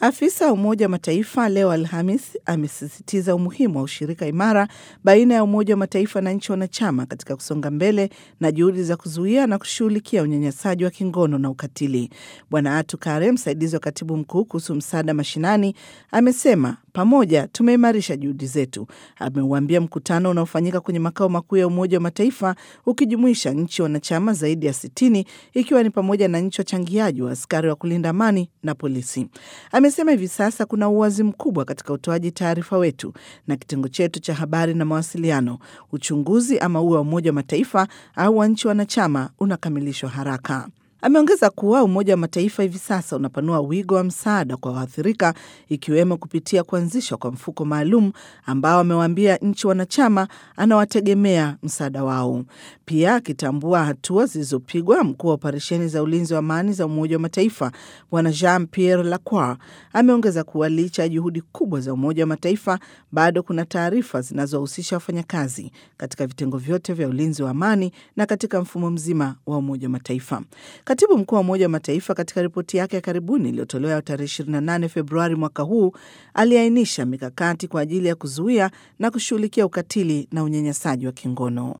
Afisa wa Umoja wa Mataifa leo Alhamis amesisitiza umuhimu wa ushirika imara baina ya Umoja wa Mataifa na nchi wanachama katika kusonga mbele na juhudi za kuzuia na kushughulikia unyanyasaji wa kingono na ukatili. Bwana Atu Kare, msaidizi wa katibu mkuu kuhusu msaada mashinani, amesema pamoja tumeimarisha juhudi zetu. Ameuambia mkutano unaofanyika kwenye makao makuu ya Umoja wa Mataifa ukijumuisha nchi wanachama zaidi ya sitini ikiwa ni pamoja na nchi wachangiaji wa askari wa kulinda amani na polisi. Amesema hivi sasa kuna uwazi mkubwa katika utoaji taarifa wetu na kitengo chetu cha habari na mawasiliano. Uchunguzi ama uwe wa Umoja wa Mataifa au wa nchi wanachama unakamilishwa haraka. Ameongeza kuwa Umoja wa Mataifa hivi sasa unapanua wigo wa msaada kwa waathirika ikiwemo kupitia kuanzishwa kwa mfuko maalum ambao amewaambia nchi wanachama anawategemea msaada wao. Pia akitambua hatua zilizopigwa, mkuu wa operesheni za ulinzi wa amani za Umoja wa Mataifa Bwana Jean Pierre Lacroix ameongeza kuwa licha ya juhudi kubwa za Umoja wa Mataifa bado kuna taarifa zinazowahusisha wafanyakazi katika vitengo vyote vya ulinzi wa amani na katika mfumo mzima wa Umoja wa Mataifa. Katibu mkuu wa Umoja wa Mataifa katika ripoti yake ya karibuni iliyotolewa tarehe 28 Februari mwaka huu aliainisha mikakati kwa ajili ya kuzuia na kushughulikia ukatili na unyanyasaji wa kingono.